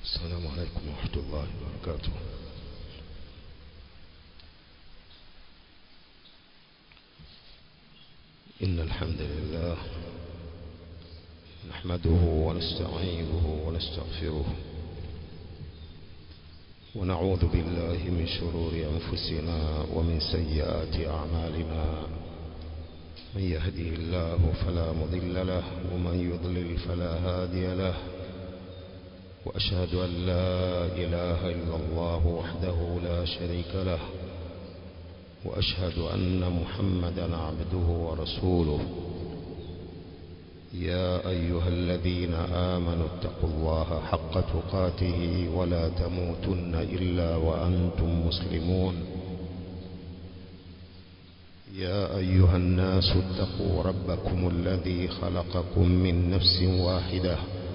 السلام عليكم ورحمة الله وبركاته إن الحمد لله نحمده ونستعينه ونستغفره ونعوذ بالله من شرور أنفسنا ومن سيئات أعمالنا من يهدي الله فلا مضل له ومن يضلل فلا هادي له وأشهد أن لا إله إلا الله وحده لا شريك له وأشهد أن محمدا عبده ورسوله يا أيها الذين آمنوا اتقوا الله حق تقاته ولا تموتن إلا وأنتم مسلمون يا أيها الناس اتقوا ربكم الذي خلقكم من نفس واحدة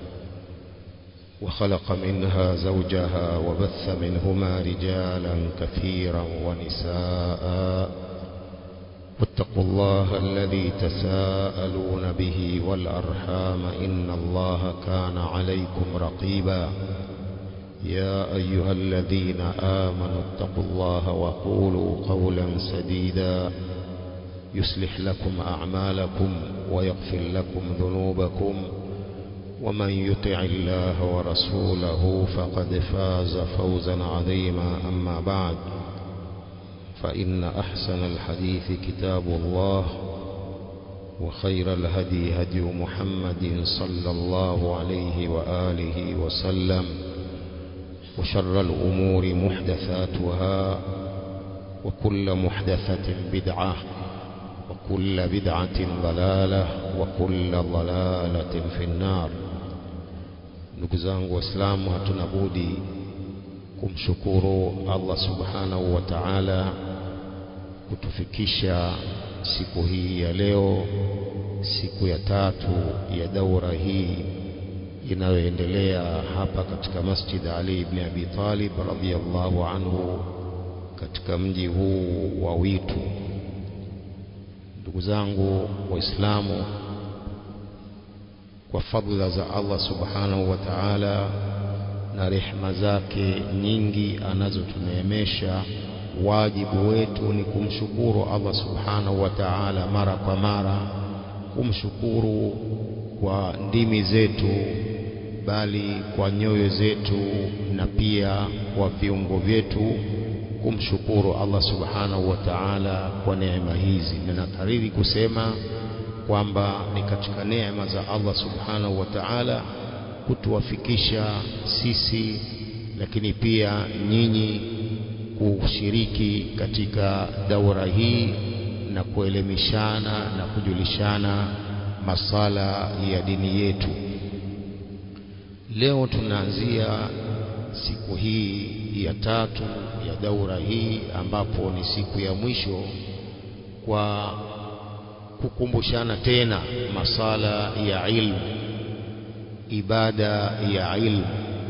وخلق منها زوجها وبث منهما رجالا كثيرا ونساء واتقوا الله الذي تساءلون به والأرحام إن الله كان عليكم رقيبا يا أيها الذين آمنوا اتقوا الله وقولوا قولا سديدا يصلح لكم أعمالكم ويغفر لكم ذنوبكم ومن يطع الله ورسوله فقد فاز فوزا عظيما أما بعد فإن أحسن الحديث كتاب الله وخير الهدي هدي محمد صلى الله عليه وآله وسلم وشر الأمور محدثاتها وكل محدثة بدعة وكل بدعة ضلالة وكل ضلالة في النار ndugu zangu waislamu hatuna budi kumshukuru Allah subhanahu wa ta'ala kutufikisha siku hii ya leo siku ya tatu ya daura hii inayoendelea hapa katika Masjid Ali ibn Abi Talib radhiyallahu anhu katika mji huu wa Witu ndugu zangu waislamu kwa fadhila za Allah subhanahu wa ta'ala na rehma zake nyingi anazotuneemesha wajibu wetu ni kumshukuru Allah subhanahu wa ta'ala mara kwa mara kumshukuru kwa ndimi zetu bali kwa nyoyo zetu na pia kwa viungo vyetu kumshukuru Allah subhanahu wa ta'ala kwa neema hizi na nakariri kusema kwamba ni katika neema za Allah subhanahu wa ta'ala kutuwafikisha sisi lakini pia nyinyi kushiriki katika daura hii na kuelimishana na kujulishana masala ya dini yetu leo tunaanzia siku hii ya tatu ya daura hii ambapo ni siku ya mwisho kwa kukumbushana tena masala ya ilmu ibada ya ilmu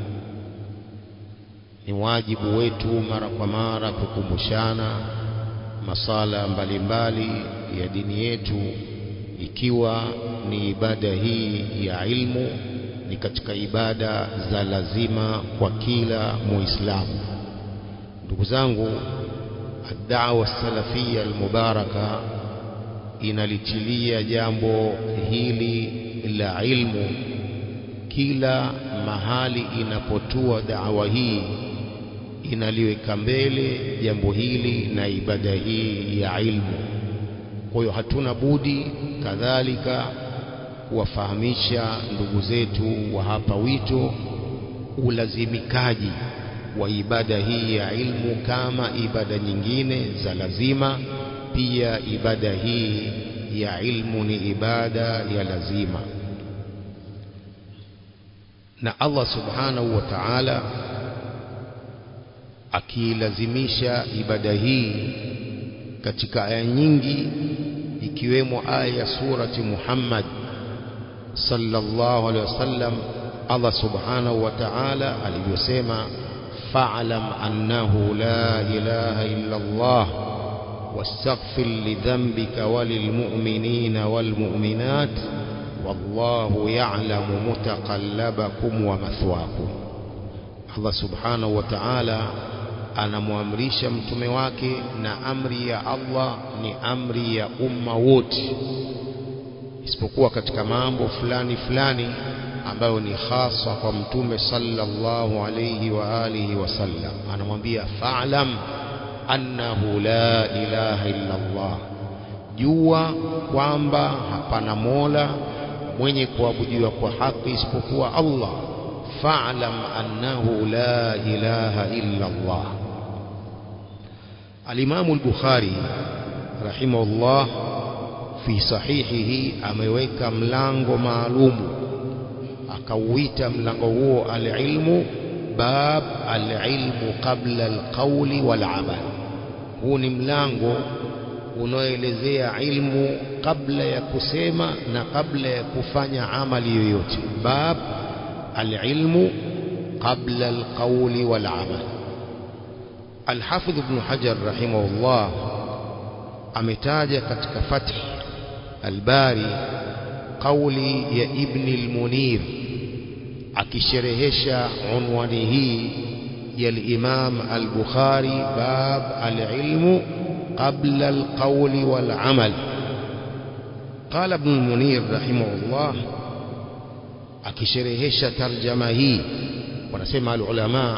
ni wajibu wetu mara kwa mara kukumbushana masala mbalimbali mbali ya dini yetu ikiwa ni ibada hii ya ilmu ni katika ibada za lazima kwa kila muislamu ndugu zangu ad-da'wa salafia al-mubaraka inalitilia jambo hili la ilmu kila mahali inapotua dawa hii inaliweka mbele jambo hili na ibada hii ya ilmu kwa hiyo hatuna budi kadhalika kuwafahamisha ndugu zetu wa hapa wito ulazimikaji wa ibada hii ya ilmu kama ibada nyingine za lazima pia ibada hii ya ilmu ni ibada ya lazima na Allah subhanahu wa ta'ala akilazimisha ibada hii katika aya nyingi ikiwemo aya ya surati Muhammad sallallahu alaihi wasallam Allah subhanahu wa ta'ala alivyosema fa'lam annahu la ilaha illa Allah واستغفر لذنبك وللمؤمنين والمؤمنات والله يعلم متقلبكم ومثواكم Allah subhanahu wa ta'ala anamwamrisha mtume wake na amri ya Allah ni amri ya umma wote isipokuwa katika mambo fulani fulani ambayo ni hasa kwa mtume sallallahu alayhi wa alihi wasallam anamwambia fa'lam annahu la ilaha illa Allah jua kwamba hapana mola mwenye kuabudiwa kwa haki isipokuwa Allah fa'lam annahu la ilaha illa Allah Al-Imam al-Bukhari rahimahullah fi sahihihi ameweka mlango maalumu akauita mlango huo al-ilmu bab al-ilmu qabla al-qawli wal-amal huu ni mlango unaoelezea ilmu kabla ya kusema na kabla ya kufanya amali yoyote bab العلم قبل القول والعمل الحافظ ابن حجر رحمه الله ametaja katika fath albari kauli ya ibn al-munir akisherehesha unwani hii ya al-imam al-bukhari bab al-ilmu qabla al-qawli wal-amal qala ibn al-munir rahimahullah akisherehesha tarjama hii wanasema alulama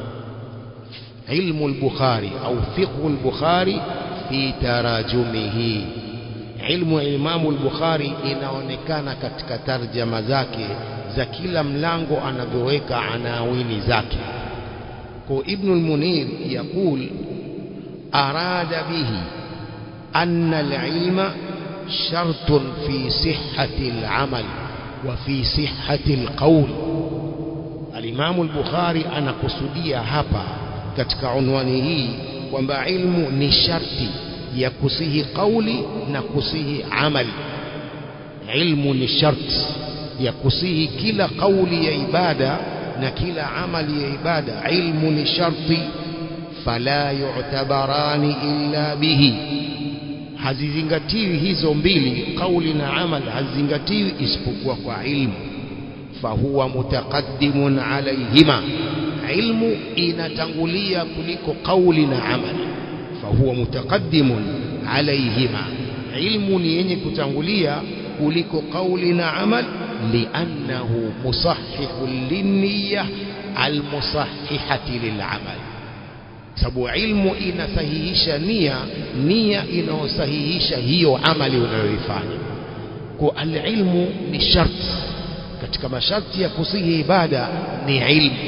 ilmu al-bukhari au fiqhu al-bukhari fi tarajumihi ilmu ya imamu al-bukhari inaonekana katika tarjama zake za kila mlango anavyoweka anawini zake kwa ibn al-munir yaqul arada bihi anna al-ilma shartun fi sihhati al-amal وفي صحة القول الإمام البخاري أنا قصدية هبا katika unwani hii kwamba ilmu ni sharti ya kusihi kauli na kusihi amali ilmu ni sharti ya kusihi kila kauli ya ibada na kila amali ya ibada ilmu ni sharti fala yu'tabarani illa bihi hazizingatiwi hizo mbili kauli na amal hazizingatiwi isipokuwa kwa ilmu fahuwa mutaqaddimun alayhima ilmu inatangulia kuliko kauli na amal fahuwa mutaqaddimun alayhima ilmu ni yenye kutangulia kuliko kauli na amal liannahu musahihun linniya almusahihati lilamal sababu ilmu inasahihisha nia nia inayosahihisha hiyo amali unayoifanya kwa alilmu ni sharti katika masharti ya kusihi ibada ni ilmu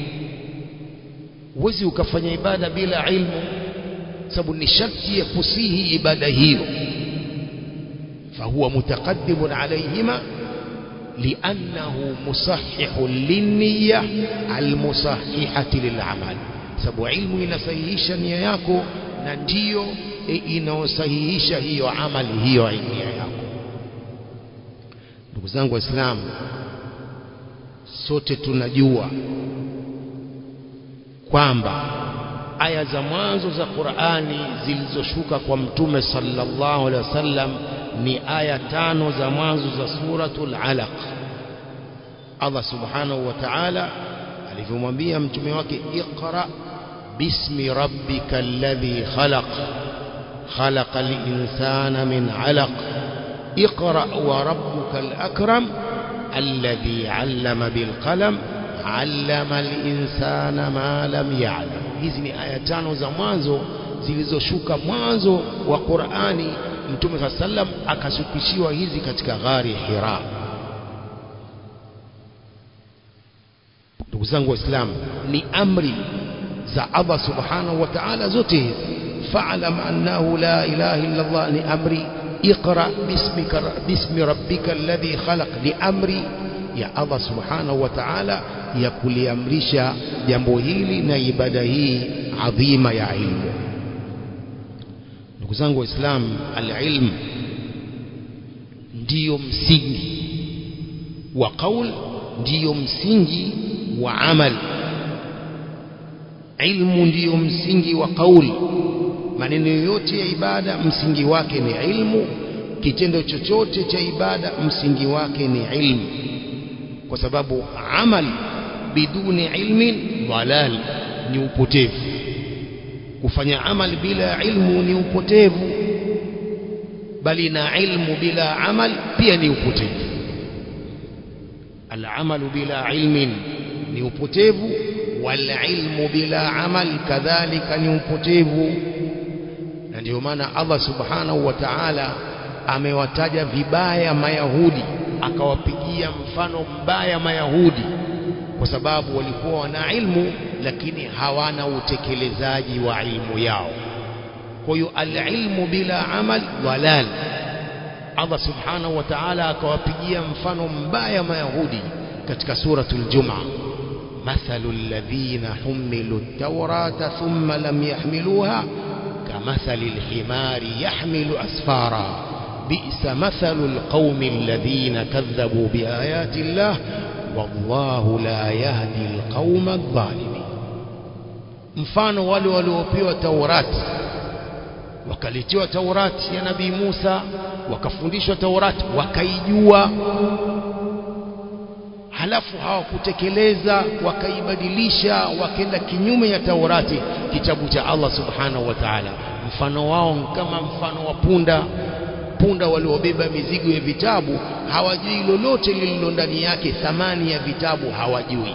huwezi ukafanya ibada bila ilmu sababu ni sharti ya kusihi ibada hiyo fahuwa mutaqaddimun alayhima لأنه مصحح للنية المصححة للعمل sababu ilmu inasahihisha nia yako na ndiyo inayosahihisha hiyo amali hiyo nia yako ndugu zangu waislamu sote tunajua kwamba aya za mwanzo za Qur'ani zilizoshuka kwa mtume sallallahu alaihi wasallam ni aya tano za mwanzo za suratul alaq Allah subhanahu wa ta'ala alivyomwambia mtume wake iqra bismi rabbika alladhi khalaq خلق الإنسان من علق اقرأ وربك الأكرم الذي علم بالقلم علم الإنسان ما لم يعلم hizi ni aya tano za mwanzo zilizoshuka mwanzo wa Qur'ani Mtume صلى sallam akashukishiwa hizi katika ghari Hira ndugu zangu waislamu ni amri za Allah subhanahu wa ta'ala zote hizi fa'lam annahu la ilaha illa Allah ni amri اقرأ باسمك باسم ربك الذي خلق لأمري ya Allah subhanahu wa ta'ala ya kuliamrisha jambo hili na ibada hii adhima ya ilmu ndugu zangu waislamu alilm ndiyo msingi wa qaul ndiyo msingi wa amal ilmu ndiyo msingi wa qaul maneno yoyote ya ibada msingi wake ni ilmu kitendo chochote cha ibada msingi wake ni ilmu kwa sababu amal biduni ilmin dhalal ni upotevu kufanya amal bila ilmu ni upotevu bali na ilmu bila amal pia ni upotevu alamalu bila ilmin ni upotevu walilmu bila amal kadhalika ni upotevu na ndio maana Allah subhanahu wa ta'ala amewataja vibaya mayahudi akawapigia mfano mbaya mayahudi kwa sababu walikuwa wana ilmu lakini hawana utekelezaji wa ilmu yao kwa hiyo alilmu bila amal dalal Allah subhanahu wa ta'ala akawapigia mfano mbaya mayahudi katika suratul jumaa مثل الذين حملوا التوراة ثم لم يحملوها كمثل الحمار يحمل أسفارا بئس مثل القوم الذين كذبوا بآيات الله والله لا يهدي القوم الظالمين mfano wale waliopewa taurati wakaletiwa taurati ya nabii Musa wakafundishwa taurati wakaijua halafu hawakutekeleza wakaibadilisha wakenda kinyume ya taurati kitabu cha Allah subhanahu wa ta'ala mfano wao kama mfano wa punda punda waliobeba mizigo ya vitabu hawajui lolote lililo ndani yake thamani ya vitabu hawajui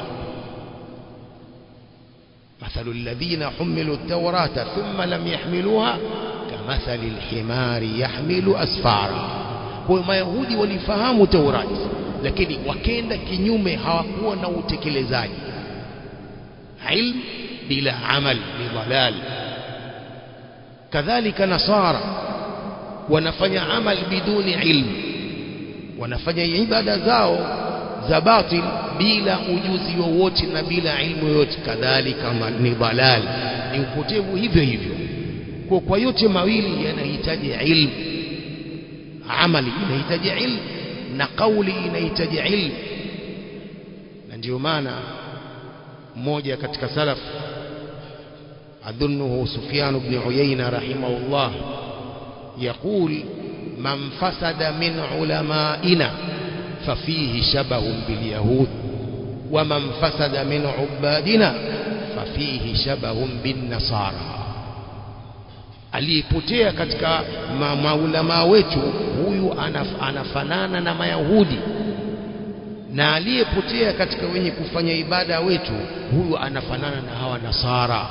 مثل الذين حملوا التوراة ثم لم يحملوها كمثل الحمار يحمل أسفارا kwa mayahudi walifahamu taurati lakini wakenda kinyume hawakuwa na utekelezaji ilm bila amal ni dalal kadhalika nasara wanafanya amal biduni ilm wanafanya ibada zao za batil bila ujuzi wowote na bila ilmu yoyote kadhalika ni dalal ni upotevu hivyo hivyo kwa kwa yote mawili yanahitaji ilmu amali inahitaji ilmu na kauli inahitaji ilmu na ndio maana mmoja katika salaf adhunnuhu Sufyan ibn Uyayna rahimahullah يقول من فسد من علمائنا ففيه شبه باليهود ومن فسد من عبادنا ففيه شبه بالنصارى aliyepotea katika ma maulama wetu huyu anaf, anafanana na mayahudi na aliyepotea katika wenye kufanya ibada wetu huyu anafanana na hawa nasara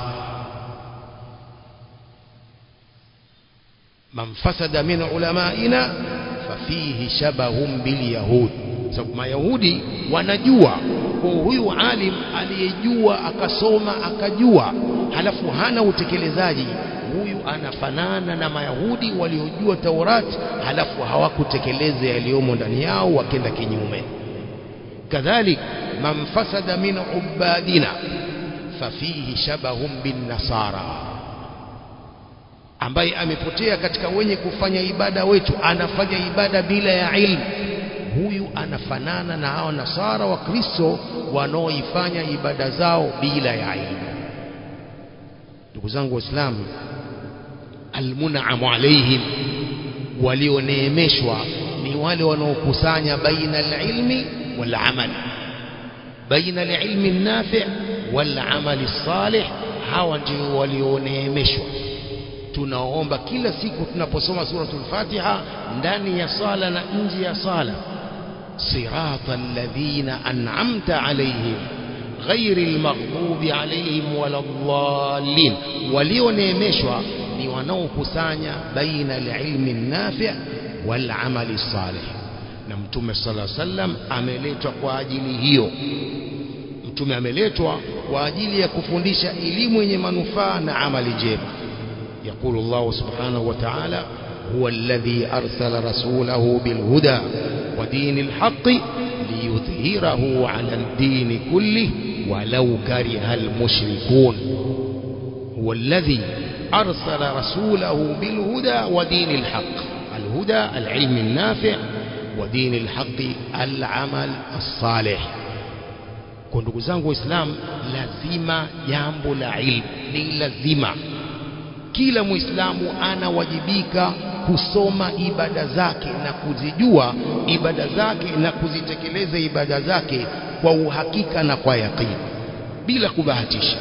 man fasada min ulamaina fafihi shabahum bilyahud sababu mayahudi wanajua kwa huyu alim aliyejua akasoma akajua halafu hana utekelezaji huyu anafanana na mayahudi waliojua taurati halafu hawakutekeleza yaliyomo ndani yao wakenda kinyume kadhalik man fasada min ubadina fafihi shabahum bin nasara ambaye amepotea katika wenye kufanya ibada wetu anafanya ibada bila ya ilmu huyu anafanana na hao nasara wa Kristo wanaoifanya ibada zao bila ya ilmu ndugu zangu waislamu almunamu alaihim walioneemeshwa ni wale wanaokusanya baina alilmi walamal baina alilmi nafi walamali salih hawa ndio walioneemeshwa tunaomba kila siku tunaposoma suratul Fatiha ndani ya sala na nje ya sala sirata alladhina an'amta alayhim غير المغضوب عليهم ولا الضالين walioneemeshwa ni wanaokusanya baina alilmi nafi' wal amali salih na mtume sallallahu alaihi wasallam ameletwa kwa ajili hiyo mtume ameletwa kwa ajili ya kufundisha elimu yenye manufaa na amali njema يقول الله سبحانه وتعالى هو الذي أرسل رسوله بالهدى ودين الحق ليظهره على الدين كله ولو كره المشركون هو الذي أرسل رسوله بالهدى ودين الحق الهدى العلم النافع ودين الحق العمل الصالح kwa ndugu zangu waislamu lazima jambo la ilmu ni lazima kila muislamu anawajibika kusoma ibada zake na kuzijua ibada zake na kuzitekeleza ibada zake kwa uhakika na kwa yaqini bila kubahatisha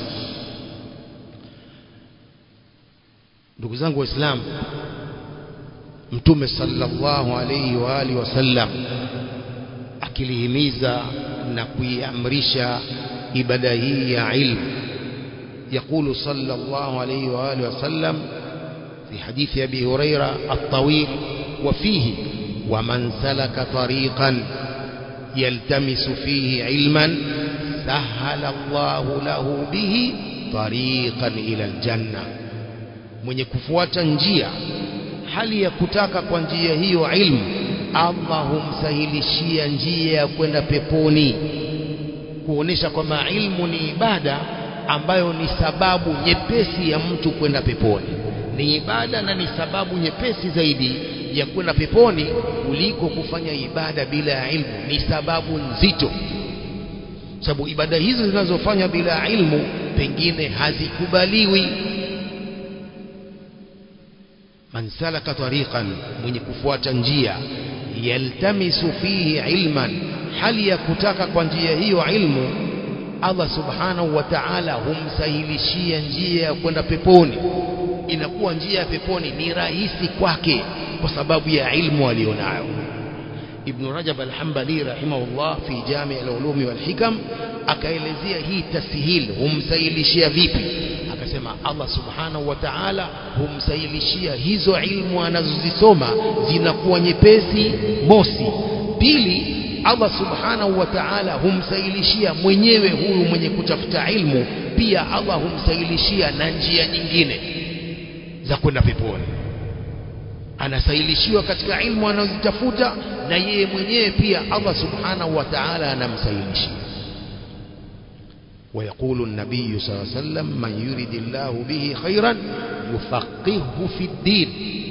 ndugu zangu waislamu mtume sallallahu alayhi wa alihi wasallam akilihimiza na kuiamrisha ibada hii ya ilmu يقول صلى الله عليه وآله وسلم في حديث أبي هريرة الطويل وفيه ومن سلك طريقا يلتمس فيه علما سهل الله له به طريقا إلى الجنة mwenye kufuata njia hali ya kutaka kwa njia hiyo ilmu Allah humsahilishia njia ya kwenda peponi kuonesha kwamba ilmu ni ibada ambayo ni sababu nyepesi ya mtu kwenda peponi ni ibada na ni sababu nyepesi zaidi ya kwenda peponi kuliko kufanya ibada bila ya ilmu ni sababu nzito sababu ibada hizo zinazofanywa bila ilmu pengine hazikubaliwi man salaka tariqan mwenye kufuata njia yaltamisu fihi ilman hali ya kutaka kwa njia hiyo ilmu Allah subhanahu wa ta'ala humsahilishia njia ya kwenda peponi inakuwa njia ya peponi ni rahisi kwake kwa sababu ya ilmu alionayo Ibn Rajab al-Hanbali rahimahullah fi Jami' al-Ulum wal Hikam akaelezea hii tasihil humsahilishia vipi akasema Allah subhanahu wa ta'ala humsahilishia hizo ilmu anazozisoma zinakuwa nyepesi mosi pili Allah subhanahu wa ta'ala humsahilishia mwenyewe huyu mwenye kutafuta ilmu pia Allah humsahilishia na njia nyingine za kwenda peponi anasahilishiwa katika ilmu anazitafuta na yeye mwenyewe pia Allah subhanahu wa ta'ala anamsahilishia ويقول النبي صلى الله عليه وسلم من يريد الله به خيرا يفقهه في الدين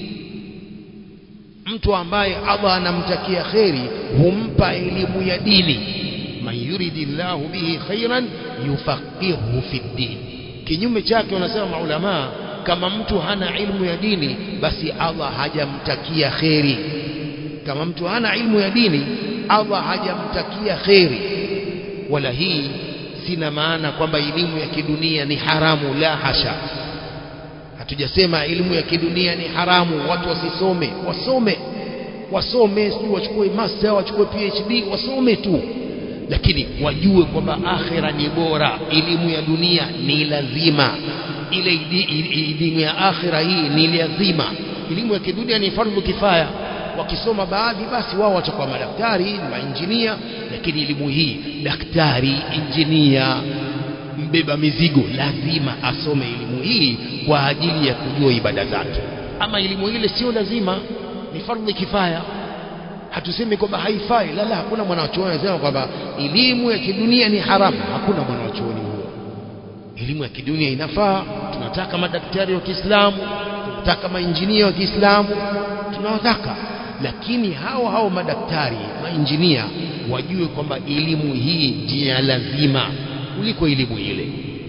mtu ambaye Allah anamtakia kheri humpa elimu ya dini man yuridillahu bihi khairan yufaqihu fi din kinyume chake wanasema maulama kama mtu hana ilmu ya dini basi Allah hajamtakia kheri kama mtu hana ilmu ya dini Allah hajamtakia kheri wala hii sina maana kwamba elimu ya kidunia ni haramu la hasha hatujasema elimu ya kidunia ni haramu watu wasisome wasome wasome sio wachukue master wachukue PhD wasome tu lakini wajue kwamba akhira ni bora elimu ya dunia ni lazima ile elimu ya akhira hii ni lazima elimu ya kidunia ni fardhu kifaya wakisoma baadhi basi wao watakuwa madaktari mainjinia lakini elimu hii daktari injinia mbeba mizigo lazima asome elimu hii kwa ajili ya kujua ibada zake ama elimu ile sio lazima ni fardhi kifaya hatusemi kwamba haifai la la hakuna mwanachuoni anasema kwamba elimu ya kidunia ni haramu hakuna mwanachuoni huo elimu ya kidunia inafaa tunataka madaktari wa Kiislamu tunataka mainjinia wa Kiislamu tunawataka lakini hao hao madaktari mainjinia wajue kwamba elimu hii ndiyo lazima kuliko elimu ile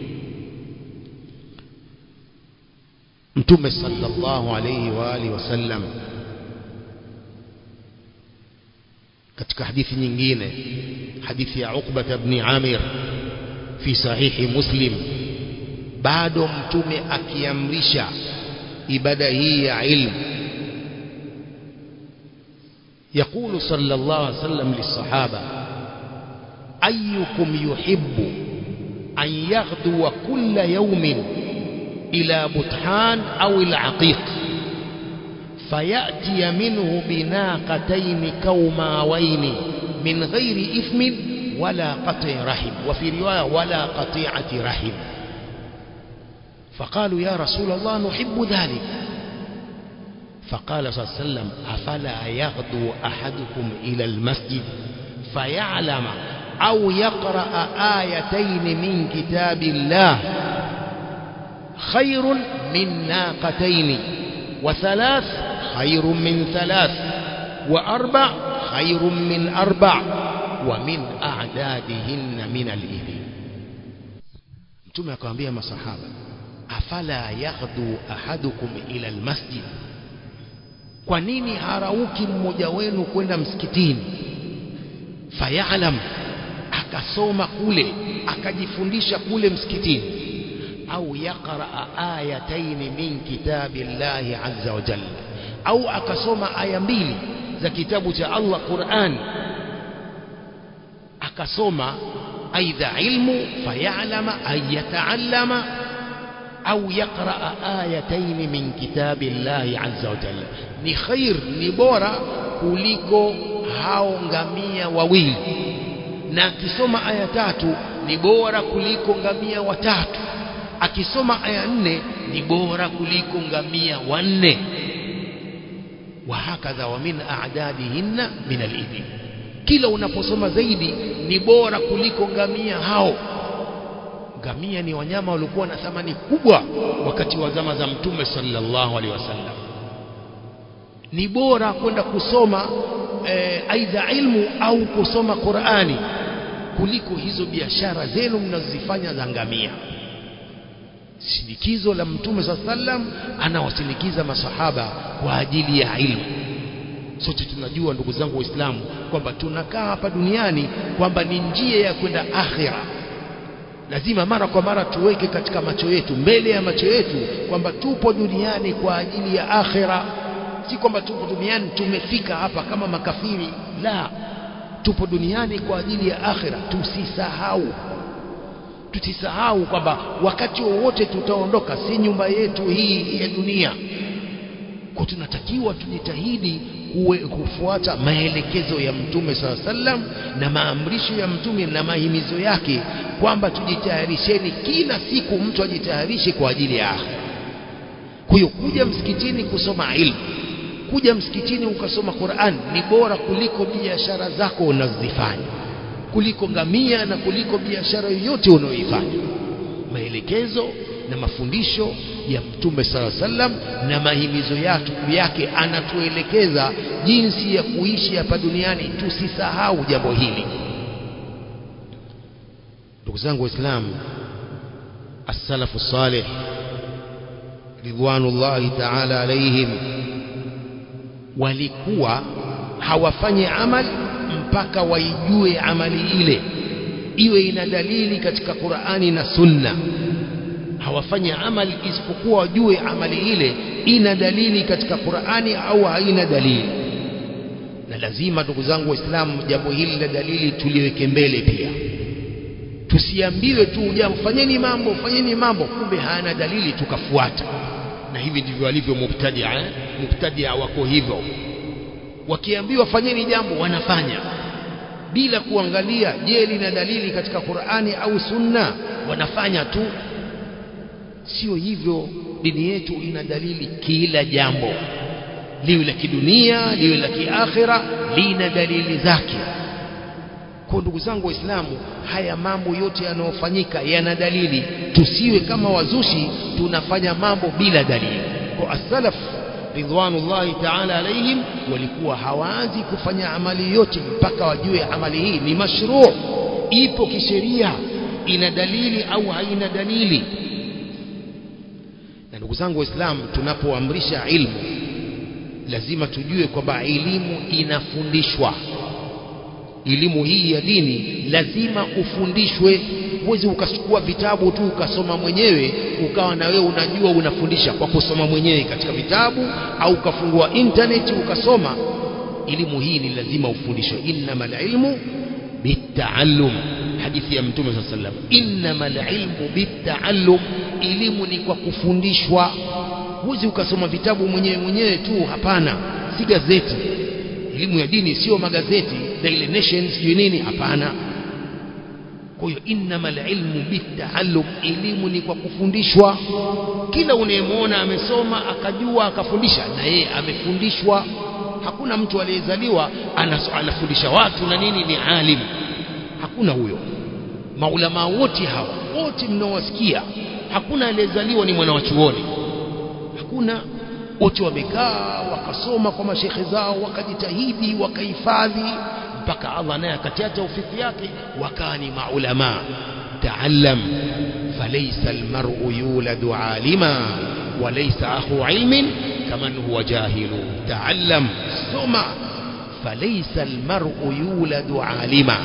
mtume sallallahu alayhi wa alihi wasallam katika hadithi nyingine hadithi ya Uqba ibn Amir fi sahihi Muslim bado mtume akiamrisha ibada hii ya ilmu يقول صلى الله عليه وسلم للصحابة أيكم يحب أن يغدو كل يوم إلى بطحان أو العقيق فيأتي منه بناقتين كوماوين من غير إثم ولا قطع رحم وفي رواية ولا قطيعة رحم فقالوا يا رسول الله نحب ذلك فقال صلى الله عليه وسلم أفلا يغدو أحدكم إلى المسجد فيعلم أو يقرأ آيتين من كتاب الله خير من ناقتين وثلاث خير من ثلاث وأربع خير من أربع ومن أعدادهن من الإبل mtume akawaambia masahaba afala yaghdu ahadukum ila almasjid kwa nini harauki mmoja wenu kwenda msikitini fayalam akasoma kule akajifundisha kule msikitini au yaqraa ayataini min kitabillahi azza wa jalla au akasoma aya mbili za kitabu cha Allah Qur'an akasoma aidha ilmu fayalama ay yataallama au yaqraa ayataini min kitabillahi azza wa jalla ni khair ni bora kuliko hao ngamia wawili na akisoma aya tatu ni bora kuliko ngamia watatu akisoma aya nne ni bora kuliko ngamia wanne wahakadha wa min a'dadihinna min al-ibil kila unaposoma zaidi ni bora kuliko ngamia hao ngamia ni wanyama waliokuwa na thamani kubwa wakati wa zama za mtume sallallahu alaihi wasallam ni bora kwenda kusoma eh, aidha ilmu au kusoma Qur'ani kuliko hizo biashara zenu mnazozifanya za ngamia sindikizo la mtume saa sallam anawasindikiza masahaba kwa ajili ya ilmu sote tunajua ndugu zangu waislamu kwamba tunakaa hapa duniani kwamba ni njia ya kwenda akhira lazima mara kwa mara tuweke katika macho yetu mbele ya macho yetu kwamba tupo duniani kwa ajili ya akhira si kwamba tupo duniani tumefika hapa kama makafiri la tupo duniani kwa ajili ya akhira tusisahau tusisahau kwamba wakati wowote tutaondoka si nyumba yetu hii ya dunia kwa tunatakiwa tujitahidi kuwe, kufuata maelekezo ya mtume saa sallam na maamrisho ya mtume na mahimizo yake kwamba tujitayarisheni kila siku mtu ajitayarishe kwa ajili ya akhira kwa hiyo kuja msikitini kusoma ilmu kuja msikitini ukasoma Qur'an ni bora kuliko biashara zako unazozifanya kuliko ngamia na kuliko biashara yoyote unayoifanya maelekezo na mafundisho ya mtume sala sallam na mahimizo yake, yake anatuelekeza jinsi ya kuishi hapa duniani tusisahau jambo hili ndugu zangu waislamu as-salafu salih ridwanullahi ta'ala alaihim walikuwa hawafanyi amali mpaka waijue amali ile iwe ina dalili katika Qur'ani na Sunna hawafanyi amali isipokuwa wajue amali ile ina dalili katika Qur'ani au haina dalili na lazima ndugu zangu waislamu jambo hili la dalili tuliweke mbele pia tusiambiwe tu jambo fanyeni mambo fanyeni mambo kumbe hana dalili tukafuata na hivi ndivyo walivyo mubtadia eh? mubtadia wako hivyo wakiambiwa fanyeni jambo wanafanya bila kuangalia je lina dalili katika Qur'ani au Sunna wanafanya tu sio hivyo dini yetu ina dalili kila jambo liwe la kidunia liwe la kiakhira lina dalili zake kwa ndugu zangu waislamu haya mambo yote yanayofanyika yana dalili tusiwe kama wazushi tunafanya mambo bila dalili kwa as-salaf ridwanullahi ta'ala alaihim walikuwa hawaanzi kufanya amali yote mpaka wajue amali hii ni mashruu ipo kisheria ina dalili au haina dalili na ndugu zangu waislamu tunapoamrisha ilmu lazima tujue kwamba elimu inafundishwa elimu hii ya dini lazima ufundishwe huwezi ukachukua vitabu tu ukasoma mwenyewe ukawa na wewe unajua unafundisha kwa kusoma mwenyewe katika vitabu au ukafungua internet ukasoma elimu hii ni lazima ufundishwe innamal ilmu bitaallum hadithi ya mtume saa sallam innamal ilmu bitaallum elimu ni kwa kufundishwa huwezi ukasoma vitabu mwenyewe mwenyewe tu hapana si gazeti elimu ya dini sio magazeti Daily Nation sijui nini hapana kwa hiyo innamal ilmu bitaallum elimu ni kwa kufundishwa kila unayemwona amesoma akajua akafundisha na yeye amefundishwa hakuna mtu aliyezaliwa anafundisha watu na nini ni alim hakuna huyo maulama wote hawa wote mnaowasikia hakuna aliyezaliwa ni mwana wa chuoni hakuna wote wamekaa wakasoma kwa mashekhe zao wakajitahidi wakahifadhi mpaka Allah naye akatia taufiki yake wakawa ni maulama taallam falaysa almar'u yuladu alima walaysa akhu ilmin kaman huwa jahilu taallam soma falaysa almar'u yuladu alima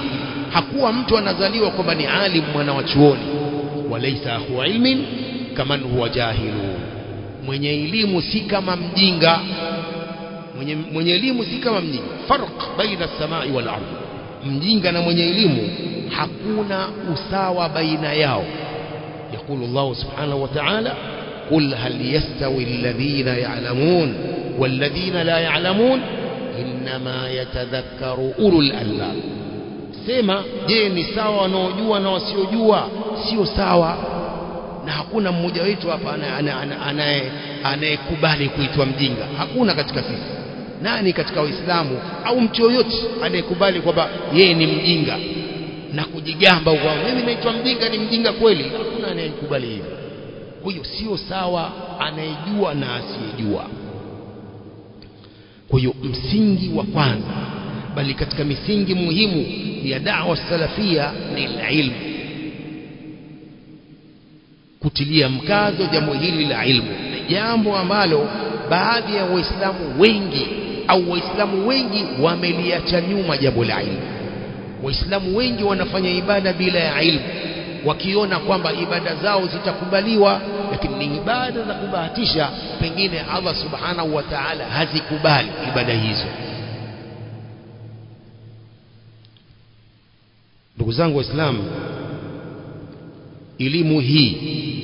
hakuwa mtu anazaliwa kwamba ni alim mwana wa chuoni walaisa akhu ilmin kaman huwa jahilu mwenye elimu si kama mjinga mwenye, mwenye elimu si kama mjinga farq baina samai wal ardh mjinga na mwenye elimu hakuna usawa baina yao يقول الله سبحانه وتعالى قل هل يستوي الذين يعلمون والذين لا يعلمون إنما يتذكر أولو الألباب sema je ni sawa wanaojua na wasiojua sio sawa na hakuna mmoja wetu hapa anayekubali kuitwa mjinga hakuna katika sisi nani katika waislamu au mtu yoyote anayekubali kwamba yeye ni mjinga na kujigamba kwa mimi naitwa mjinga ni mjinga kweli hakuna anayekubali hivyo kwa hiyo sio sawa anayejua na asiyejua kwa hiyo msingi wa kwanza bali katika misingi muhimu ya da'wa salafia ni ilmu kutilia mkazo jambo hili la ilmu ni jambo ambalo baadhi ya waislamu wengi au waislamu wengi wameliacha nyuma jambo la ilmu waislamu wengi wanafanya ibada bila ya ilmu wakiona kwamba ibada zao zitakubaliwa lakini ni ibada za kubahatisha pengine Allah subhanahu wa ta'ala hazikubali ibada hizo ndugu zangu waislamu elimu hii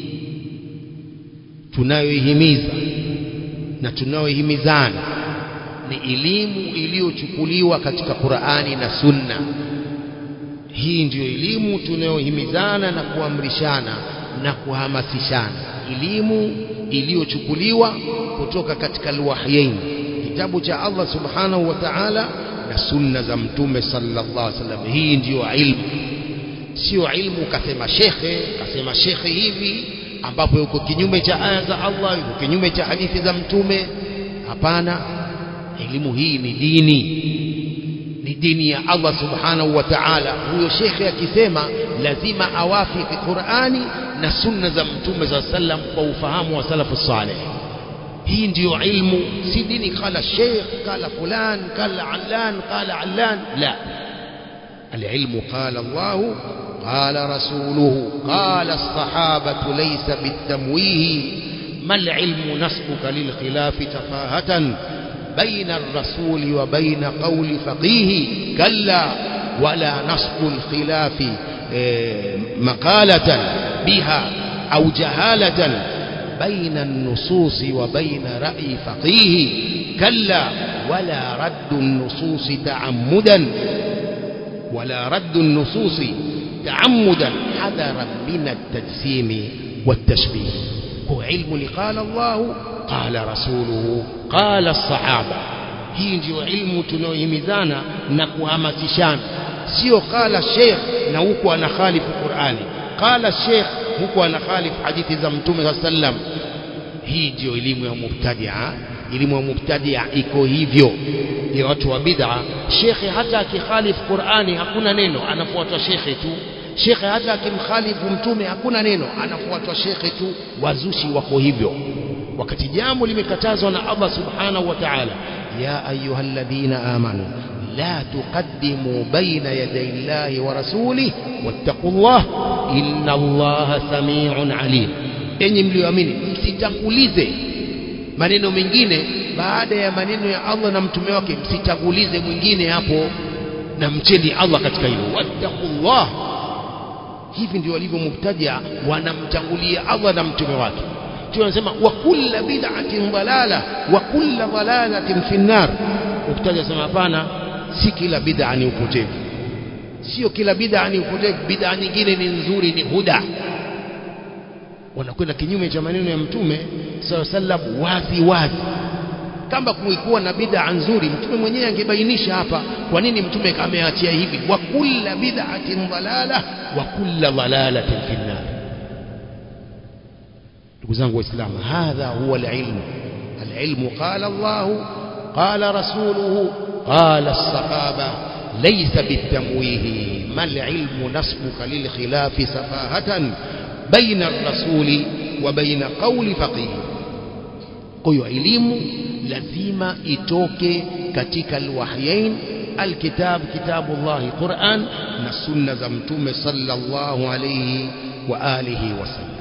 tunayoihimiza na tunayohimizana ni elimu iliyochukuliwa katika Qur'ani na Sunna hii ndiyo elimu tunayohimizana na kuamrishana na kuhamasishana elimu iliyochukuliwa kutoka katika alwahyain kitabu cha Allah subhanahu wa ta'ala na sunna za mtume sallallahu alaihi wasallam hii ndiyo ilmu sio ilmu kasema shekhe kasema shekhe hivi ambapo yuko kinyume cha aya za Allah yuko kinyume cha hadithi za mtume hapana elimu hii ni dini ni dini ya Allah subhanahu wa ta'ala huyo shekhe akisema lazima awafiki Qur'ani na sunna za mtume za sallam kwa ufahamu wa salafu salih hii ndiyo ilmu si dini kala sheikh kala fulan kala allan kala allan la العلم قال الله قال رسوله قال الصحابة ليس بالتمويه ما العلم نسبك للخلاف تفاهة بين الرسول وبين قول فقيه كلا ولا نصب الخلاف مقالة بها أو جهالة بين النصوص وبين رأي فقيه كلا ولا رد النصوص تعمدا ولا رد النصوص تعمدا حذرا من التجسيم والتشبيه هو علم قال الله قال رسوله قال الصحابة hii ndio ilmu tunayohimizana na kuhamasishana sio qala sheikh na huku anakhalifu Qur'ani qala sheikh huku anakhalifu hadithi za mtume sa sallam hii ndio elimu ya mubtadia elimu ya mubtadia iko hivyo ya watu wa bid'a shekhe hata akikhalifu Qur'ani hakuna neno anafuatwa shekhe tu shekhe hata akimkhalifu mtume hakuna neno anafuatwa shekhe tu wazushi wako hivyo wakati jambo limekatazwa na Allah subhanahu wa ta'ala ya ayyuhalladhina amanu la tuqaddimu baina yaday Allahi wa rasulih wattaqullah inna Allaha samii'un alim enyi mlioamini msitangulize maneno mengine baada ya maneno ya Allah na mtume wake msitangulize mwingine hapo na mcheni Allah katika hilo wattaqullah hivi ndio walivyo mubtadia wanamtangulia Allah na mtume wake tunasema wa kulla bid'atin dalala wa kulla dalalatin fi nar mubtadia sema hapana si kila bid'a ni upotevu sio kila bid'a ni upotevu bid'a nyingine ni nzuri ni huda wanakwenda kinyume cha maneno ya mtume sallallahu alaihi wasallam wazi wazi kama kulikuwa na bid'a nzuri mtume mwenyewe angebainisha hapa kwa nini mtume ameachia hivi wa kulla bid'atin dalala wa kulla dalalatin fi nar ndugu zangu waislamu hadha huwa alilmu alilmu qala Allah qala rasuluhu qala as-sahaba laysa bitamwihi mal ilmu nasbuka lil khilafi safahatan baina ar-rasuli wa baina qawli faqih kwa hiyo elimu lazima itoke katika alwahyain alkitab kitabullahi Qur'an na sunna za mtume sallallahu alayhi wa alihi wasallam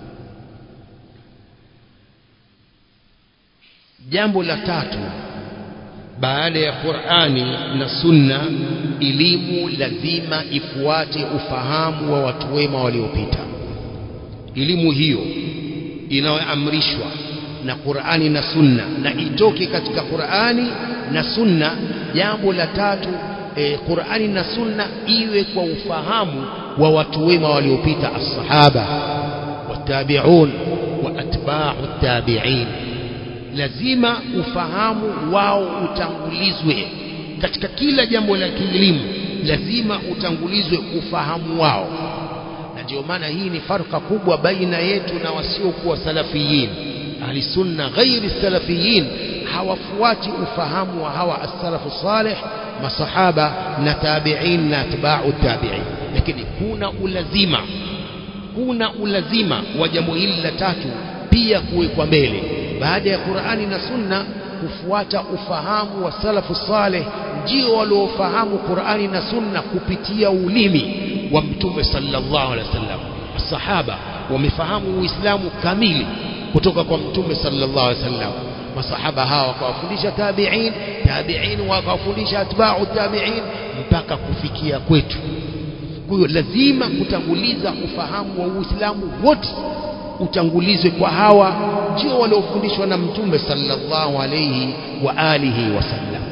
jambo la tatu baada ya Qur'ani na sunna elimu lazima ifuate ufahamu wa watu wema waliopita elimu hiyo inayoamrishwa na Qur'ani na sunna na itoke katika Qur'ani na sunna jambo la tatu e, Qur'ani na sunna iwe kwa ufahamu wa watu wema waliopita as-sahaba watabi'un wa atba'u tabi'in lazima ufahamu wao utangulizwe katika kila jambo la kielimu lazima utangulizwe ufahamu wao na ndio maana hii ni farka kubwa baina yetu na wasiokuwa salafiyin ahli sunna ghairi salafiyin hawafuati ufahamu wa hawa as-salafu salih masahaba na tabi'in na atba'u tabi'in lakini kuna ulazima kuna ulazima wa jambo hili la tatu pia kuwekwa mbele baada ya Qur'ani na Sunna kufuata ufahamu wa salafu saleh ndio waliofahamu Qur'ani na Sunna kupitia ulimi wa Mtume sallallahu alaihi wasallam sahaba wamefahamu Uislamu kamili kutoka kwa Mtume sallallahu alaihi wasallam masahaba hawa wakawafundisha tabi'in tabi'in wakawafundisha atba'u tabi'in mpaka kufikia kwetu kwa hiyo lazima kutanguliza ufahamu wa Uislamu wote utangulizwe kwa hawa ndio waliofundishwa na mtume sallallahu alayhi wa alihi wasallam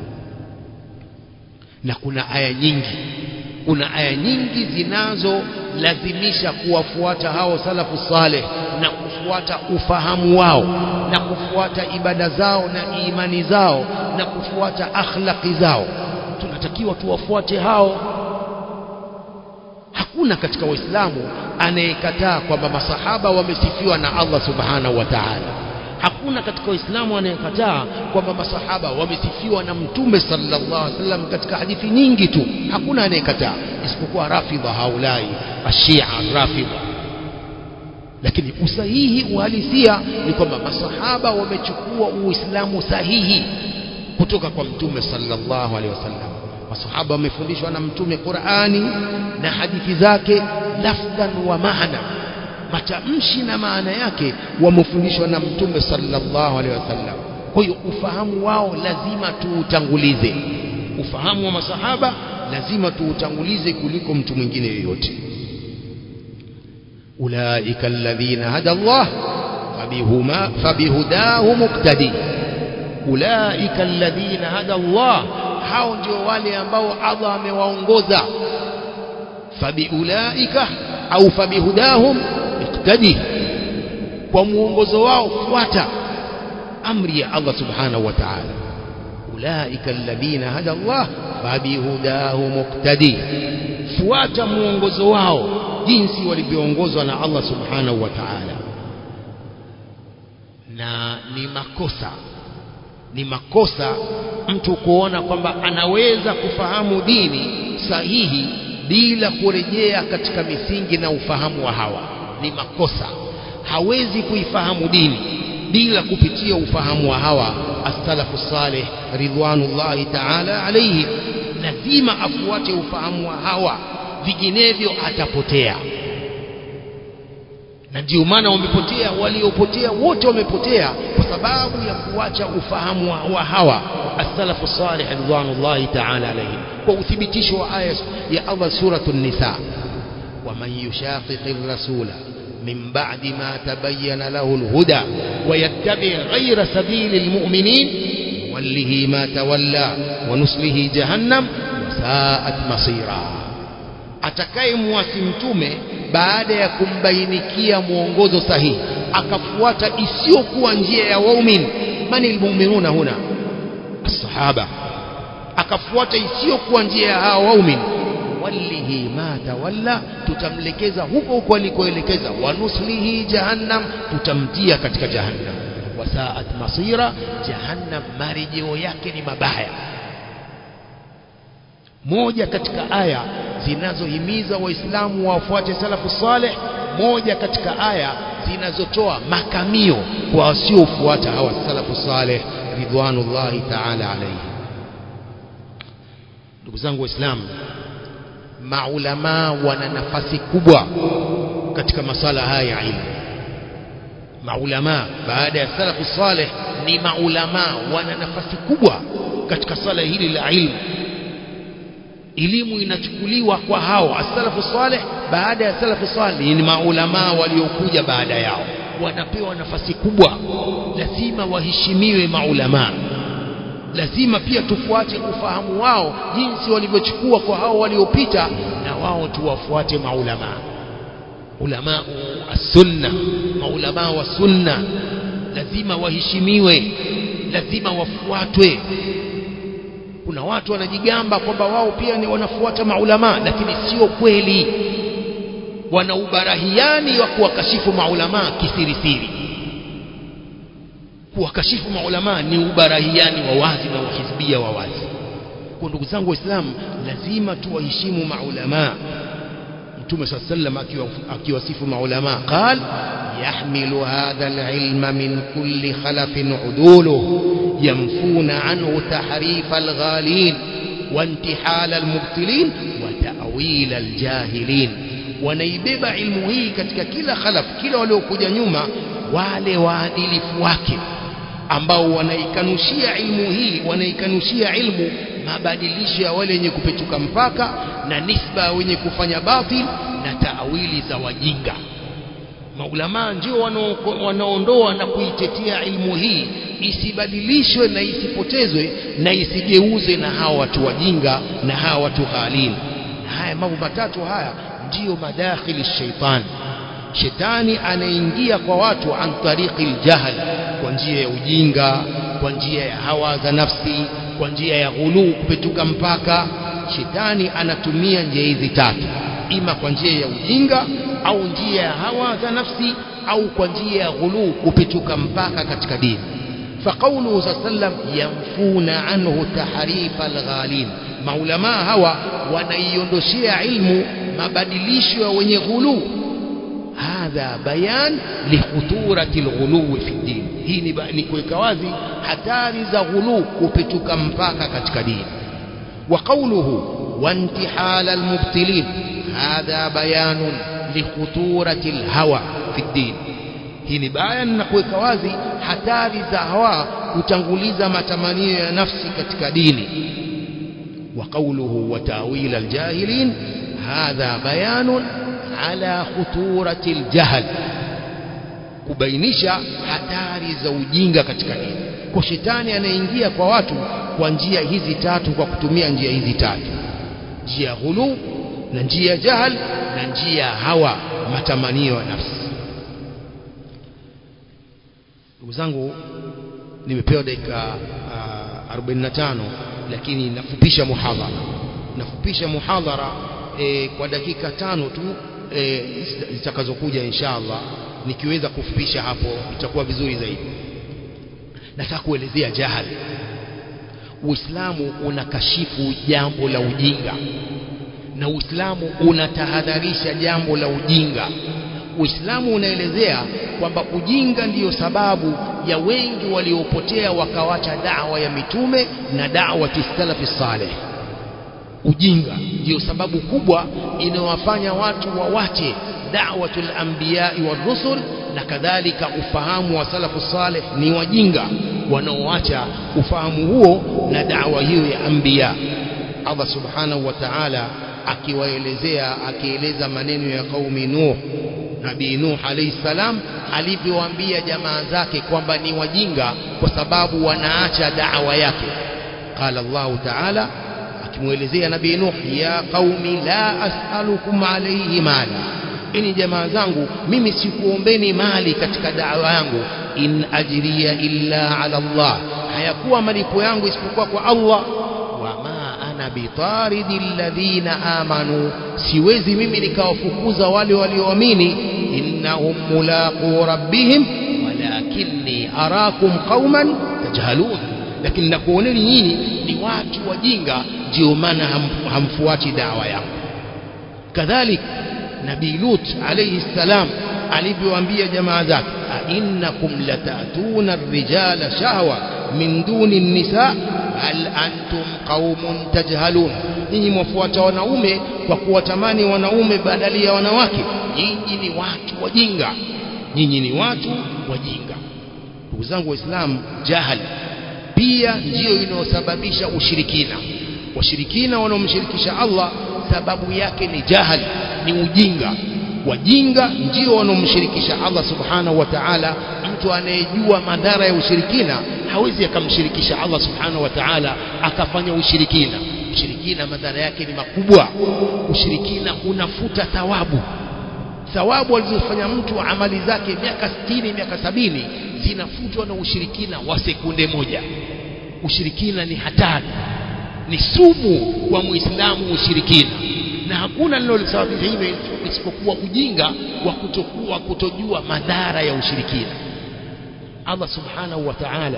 na kuna aya nyingi kuna aya nyingi zinazolazimisha kuwafuata hao salafu saleh na kufuata ufahamu wao na kufuata ibada zao na imani zao na kufuata akhlaqi zao tunatakiwa tuwafuate hao hakuna katika waislamu anayekataa kwamba masahaba wamesifiwa na Allah subhanahu wa ta'ala hakuna katika waislamu anayekataa kwamba masahaba wamesifiwa na mtume sallallahu alaihi wasallam katika hadithi nyingi tu hakuna anayekataa isipokuwa rafidha haulai ashia rafidha lakini usahihi uhalisia ni kwamba masahaba wamechukua uislamu sahihi kutoka kwa mtume sallallahu alaihi wasallam masahaba wamefundishwa na mtume Qur'ani na hadithi zake lafdhan wa maana matamshi na maana yake wamefundishwa na mtume sallallahu alaihi wasallam kwa hiyo ufahamu wao lazima tuutangulize ufahamu wa masahaba lazima tuutangulize kuliko mtu mwingine yoyote ulaika alladhina hada Allah fabihuma fabihudahu muqtadi ulaika alladhina hada Allah hao ndio wale ambao Allah amewaongoza fabiulaika au fabihudahum iqtadi kwa muongozo wao fuata amri ya Allah subhanahu wa ta'ala ulaika alladhina hada Allah fabihudahu muqtadi fuata muongozo wao jinsi walivyoongozwa na Allah subhanahu wa ta'ala na ni makosa ni makosa mtu kuona kwamba anaweza kufahamu dini sahihi bila kurejea katika misingi na ufahamu wa hawa ni makosa hawezi kuifahamu dini bila kupitia ufahamu wa hawa as-salafu salih ridwanullahi ta'ala alayhi lazima afuate ufahamu wa hawa vinginevyo atapotea na ndio maana wamepotea waliopotea wote wamepotea kwa sababu ya kuacha ufahamu wa, wa hawa as-salafu salih ridwanullahi ta'ala alayhim kwa uthibitisho wa aya ya Allah suratul nisa ومن يشاقق الرسول من بعد ما تبين له الهدى ويتبع غير سبيل المؤمنين نوله ما تولى ونصله جهنم وساءت مصيرا atakayemwasi mtume baada ya kumbainikia mwongozo sahihi akafuata isiyokuwa njia ya waumini mani almu'minuna huna as-sahaba akafuata isiyokuwa njia ya hao waumini wallihi ma tawalla tutamlekeza huko huko alikoelekeza wanuslihi jahannam tutamtia katika jahannam wasaat masira jahannam marejeo yake ni mabaya moja katika aya zinazohimiza waislamu wafuate salafu saleh moja katika aya zinazotoa makamio kwa wasiofuata hawa salafu saleh ridwanullahi ta'ala alayhi ndugu zangu waislamu maulamaa wana nafasi kubwa katika masala haya ya ilmu maulamaa baada ya salafu saleh ni maulamaa wana nafasi kubwa katika sala hili la ilmu elimu inachukuliwa kwa hao as-salafu saleh baada ya salafu saleh ni maulamaa waliokuja baada yao wanapewa nafasi kubwa lazima waheshimiwe maulamaa lazima pia tufuate ufahamu wao jinsi walivyochukua kwa hao waliopita na wao tuwafuate maulamaa ulama as-sunna maulamaa wa sunna lazima waheshimiwe lazima wafuatwe kuna watu wanajigamba kwamba wao pia ni wanafuata maulamaa lakini sio kweli wana ubarahiani wa kuwakashifu maulamaa kisirisiri kuwakashifu maulamaa ni ubarahiani wa wazi na uhizbia wa wazi kwa ndugu zangu waislamu lazima tuwaheshimu maulamaa mtume saa sallam akiwasifu maulamaa qal yahmilu hadha alilma min kulli khalafin uduluh yamfuna anhu tahrifa alghalin وانتحال المبطلين وتأويل الجاهلين wanaibeba ilmu hii katika kila khalaf kila waliokuja nyuma wale waadilifu wake ambao wanaikanushia ilmu hii wanaikanushia ilmu mabadilisho ya wale wenye kupetuka mpaka na nisba wenye kufanya batil na taawili za wajinga maulamaa ndio wanaondoa na kuitetea ilmu hii isibadilishwe na isipotezwe na isigeuze na hawa watu wajinga na hawa watu ghalin na haya mambo matatu haya ndiyo madakhili shaitani shetani anaingia kwa watu an tariqi aljahl kwa njia ya ujinga kwa njia ya hawa za nafsi kwa njia ya ghuluu kupetuka mpaka shetani anatumia njia hizi tatu ima kwa njia ya ujinga au njia ya hawa za nafsi au kwa njia ya ghuluu kupetuka mpaka katika dini فقوله صلى الله عليه وسلم ينفون عنه تحريف الغالين maulamaa hawa wanaiondoshea ilmu mabadilisho ya wenye ghuluu hadha bayan likhuturati alghuluwi fi din hii ni, ni kuweka wazi hatari za ghuluu kupetuka mpaka katika dini wa qawluhu وانتحال المبتلين هذا بيان لخطورة الهوى في الدين hii ni bayan na kuweka wazi hatari za hawa kutanguliza matamanio ya nafsi katika dini wa qawluhu wa ta'wil aljahilin hadha bayanun ala khuturati aljahl kubainisha hatari za ujinga katika dini kwa shetani anaingia kwa watu kwa njia hizi tatu kwa kutumia njia hizi tatu njia ya ghulu na njia ya jahal na njia ya hawa matamanio ya nafsi ndugu zangu nimepewa dakika uh, 45 lakini nafupisha muhadhara nafupisha muhadhara e, kwa dakika tano tu e, zitakazokuja inshallah nikiweza kufupisha hapo itakuwa vizuri zaidi nataka kuelezea jahal Uislamu unakashifu jambo la ujinga na Uislamu unatahadharisha jambo la ujinga Uislamu unaelezea kwamba ujinga ndiyo sababu ya wengi waliopotea wakawacha dawa ya mitume na dawa salafi saleh ujinga ndiyo sababu kubwa inayowafanya watu wawache da'watul anbiya'i war rusul na kadhalika ufahamu wa salafu saleh ni wajinga wanaoacha ufahamu huo na da'wa hiyo ya anbiya Allah subhanahu wa ta'ala akiwaelezea akieleza maneno ya qaumi Nuh Nabii Nuh alayhi salam alivyowaambia jamaa zake kwamba ni wajinga kwa sababu wanaacha da'wa yake qala Allah ta'ala akimwelezea Nabii Nuh ya qaumi la as'alukum alayhi mali ini jamaa zangu mimi sikuombeni mali katika da'wa yangu in ajriya illa ala Allah hayakuwa malipo yangu isipokuwa kwa Allah wama ana bitaridi alladhina amanu siwezi mimi nikawafukuza wale walioamini innahum mulaqu rabbihim walakinni arakum qauman tajhalun lakini nakuoneni nyinyi ni watu wajinga ndio maana ham, hamfuati dawa yangu kadhalika nabii lut alayhi salam alivyowaambia jamaa zake innakum latatuna ar-rijala shahwa min duni an-nisa bal antum qaumun tajhalun nyinyi mwafuata wanaume kwa kuwatamani wanaume badali ya wanawake nyinyi ni watu wajinga nyinyi ni watu wajinga ndugu zangu waislamu jahali pia ndiyo inayosababisha ushirikina washirikina wanaomshirikisha Allah sababu yake ni jahali ni ujinga wajinga ndio wanaomshirikisha Allah subhanahu wa ta'ala mtu anayejua madhara ya ushirikina hawezi akamshirikisha Allah subhanahu wa ta'ala akafanya ushirikina ushirikina madhara yake ni makubwa ushirikina unafuta thawabu thawabu alizofanya mtu amali zake miaka 60 miaka sabini zinafutwa na ushirikina wa sekunde moja ushirikina ni hatari ni sumu kwa muislamu ushirikina na hakuna linalosababisha hivyo isipokuwa ujinga wa kutokuwa kutojua madhara ya ushirikina Allah subhanahu wa ta'ala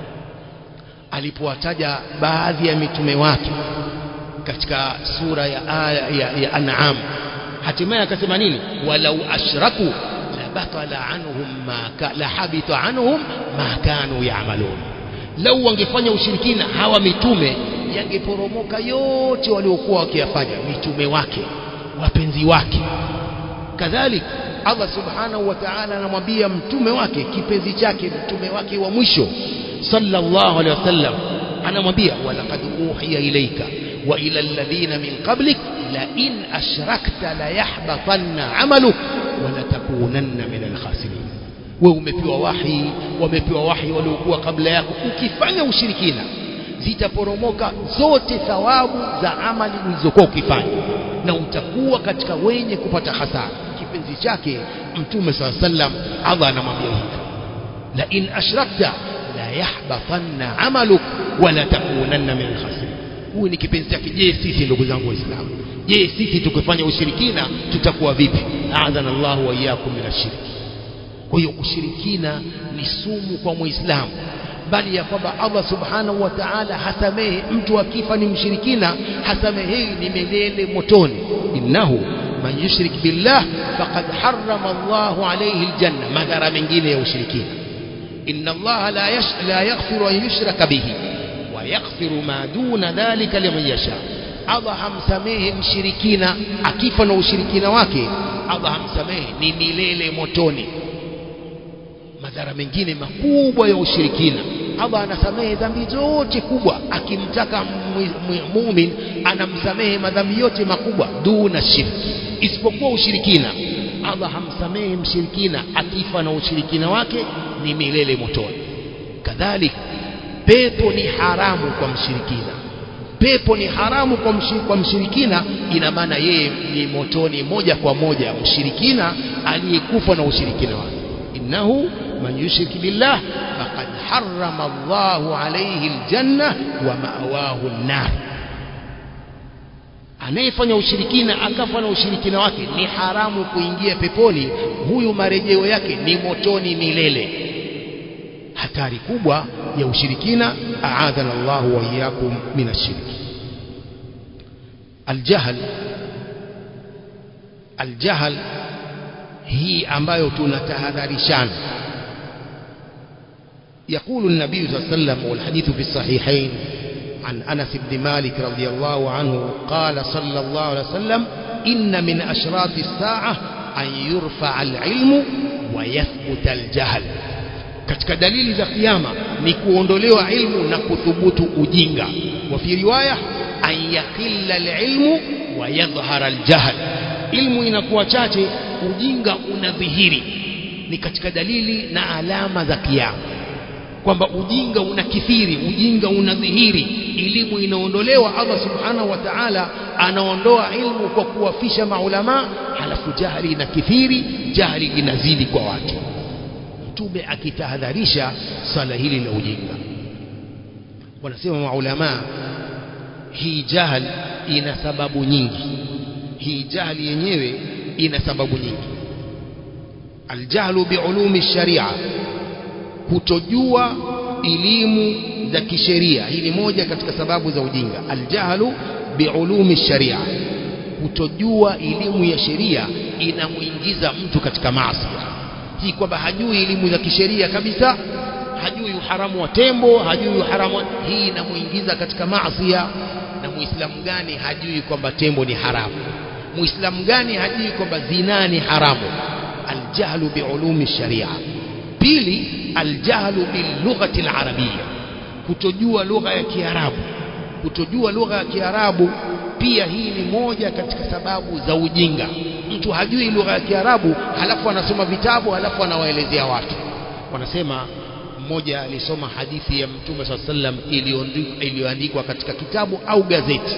alipowataja baadhi ya mitume wake katika sura ya aya ya, ya An'am hatimaye akasema nini walau ashraku la batala anhum ma la habita anhum ma kanu ya'malun lau wangefanya ushirikina hawa mitume yangeporomoka yote waliokuwa wakiyafanya mitume wake wapenzi wake kadhalika Allah subhanahu wa ta'ala anamwambia mtume wake kipenzi chake mtume wake wa mwisho sallallahu alaihi wasallam anamwambia walaqad uhiya ilayka wa ila alladhina min qablik la in ashrakta la yahbatanna amaluk wa la takunanna min alkhasirin wewe umepewa wahi wamepewa wahi waliokuwa kabla yako ukifanya ushirikina zitaporomoka zote thawabu za amali ulizokuwa ukifanya na utakuwa katika wenye kupata hasara kipenzi chake mtume saa sallam Allah anamwambia hivyo la in ashrakta la yahbatanna amaluk wala takunanna min alkhasirin huyu ni kipenzi chake je sisi ndugu zangu waislamu je sisi tukifanya ushirikina tutakuwa vipi adhana Allah wa iyyakum min ashirki kwa hiyo ushirikina ni sumu kwa muislamu bali ya kwamba Allah subhanahu wa ta'ala hasamehe mtu akifa ni mshirikina hasamehewi ni milele motoni innahu man yushrik billah faqad harrama Allahu alayhi aljanna madhara mengine ya ushirikina inna Allah la yash la yaghfiru an yushraka bihi wa yaghfiru ma duna dhalika liman yasha Allah hamsamehe mshirikina akifa na ushirikina wake Allah hamsamehe ni milele motoni madhara mengine makubwa ya ushirikina Allah anasamehe dhambi zote kubwa akimtaka muumini anamsamehe madhambi yote makubwa duna shirki isipokuwa ushirikina Allah hamsamehe mshirikina akifa na ushirikina wake ni milele motoni kadhalika pepo ni haramu kwa mshirikina pepo ni haramu kwa, mshir, kwa mshirikina ina maana yeye ni motoni moja kwa moja mshirikina aliyekufa na ushirikina wake innahu man yushrik billah faqad harrama Allahu alayhi aljanna wa ma'wahu an-nar anayefanya ushirikina akafa na ushirikina wake ni haramu kuingia peponi huyu marejeo yake ni motoni milele hatari kubwa ya ushirikina aadhana Allahu wa iyyakum min ash-shirk aljahl aljahl hii ambayo tunatahadharishana يقول النبي صلى الله عليه وسلم والحديث في الصحيحين عن أنس بن مالك رضي الله عنه قال صلى الله عليه وسلم إن من أشراط الساعة أن يرفع العلم ويثبت الجهل katika dalili za kiyama ni kuondolewa ilmu na kuthubutu ujinga wa fi riwaya an yaqilla alilmu wa yadhhara aljahl ilmu inakuwa chache ujinga unadhihiri ni katika dalili na alama za kiyama kwamba ujinga unakithiri ujinga unadhihiri elimu inaondolewa Allah subhanahu wa ta'ala anaondoa ilmu kwa kuwafisha maulama halafu jahili inakithiri jahili inazidi kwa watu mtume akitahadharisha swala hili la ujinga wanasema maulama hii jahal ina sababu nyingi hii jahali yenyewe ina sababu nyingi aljahlu biulumi sharia kutojua elimu za kisheria hii ni moja katika sababu za ujinga aljahlu biulumi sharia kutojua elimu ya sheria inamuingiza mtu katika maasi si kwamba hajui elimu za kisheria kabisa hajui uharamu wa tembo hajui uharamu wa... hii inamuingiza katika maasi na muislamu gani hajui kwamba tembo ni haramu muislamu gani hajui kwamba zina ni haramu aljahlu biulumi sharia pili aljahlu bilughati alarabia kutojua lugha ya kiarabu kutojua lugha ya kiarabu pia hii ni moja katika sababu za ujinga mtu hajui lugha ya kiarabu halafu anasoma vitabu halafu anawaelezea watu wanasema mmoja alisoma hadithi ya mtume saa sallam iliyoandikwa katika kitabu au gazeti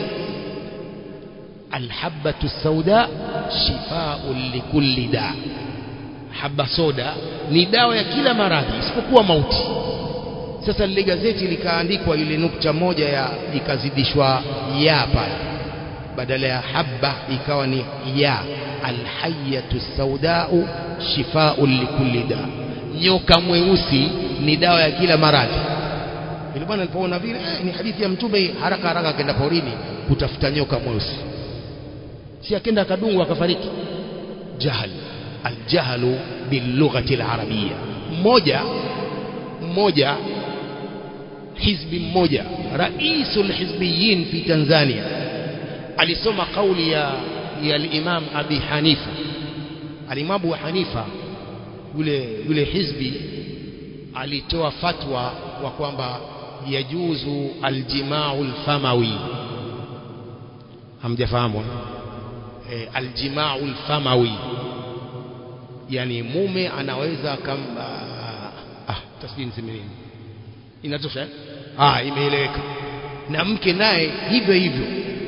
alhabatu sauda shifaun likulli da haba soda ni dawa ya kila maradhi isipokuwa mauti sasa lile gazeti likaandikwa ile nukta moja ya ikazidishwa ya pale badala ya habba ikawa ni ya alhayatu saudau shifaun likulli da nyoka mweusi ni dawa ya kila maradhi ile bwana alipoona vile eh, ni hadithi ya mtume haraka haraka akaenda porini kutafuta nyoka mweusi si akenda akadungwa akafariki jahal aljahlu bilughati alarabia mmoja mmoja hizbi mmoja raisul hizbiyin fi Tanzania alisoma kauli ya ya al-Imam Abi Hanifa al-Imam Abu Hanifa yule yule hizbi alitoa fatwa wa kwamba yajuzu aljimau alfamawi hamjafahamu e, aljimau alfamawi yani mume anaweza kam ah tasbih niseme nini inatosha eh? ah imeeleweka na mke naye hivyo hivyo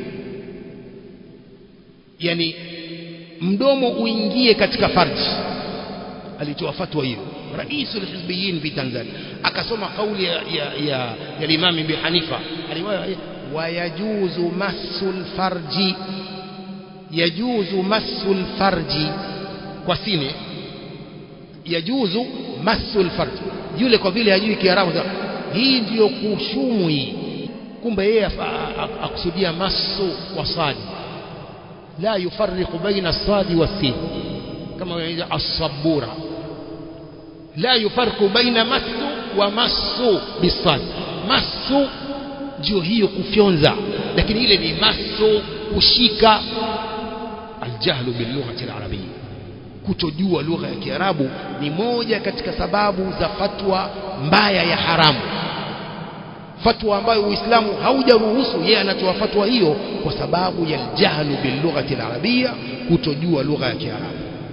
yani mdomo uingie katika farji alitoa fatwa hiyo raisul hizbiyin fi Tanzania akasoma kauli ya ya, ya, ya Imam Ibn Hanifa aliwaya wayajuzu masul farji yajuzu masul farji kwa sine yajuzu masul farji yule kwa vile hajui Kiarabu hii ndiyo kushumu hii kumbe yeye akusudia masu wa sadi la yufarriqu baina sadi wa sin kama wanaita as-sabura la yufarriqu baina masu wa masu bisad masu ndio hiyo kufyonza lakini ile ni masu kushika aljahlu bilughati alarabiyya kutojua lugha ya Kiarabu ni moja katika sababu za fatwa mbaya ya haramu fatwa ambayo Uislamu haujaruhusu yeye anatoa fatwa hiyo kwa sababu ya jahlu bilughati alarabia kutojua lugha ya Kiarabu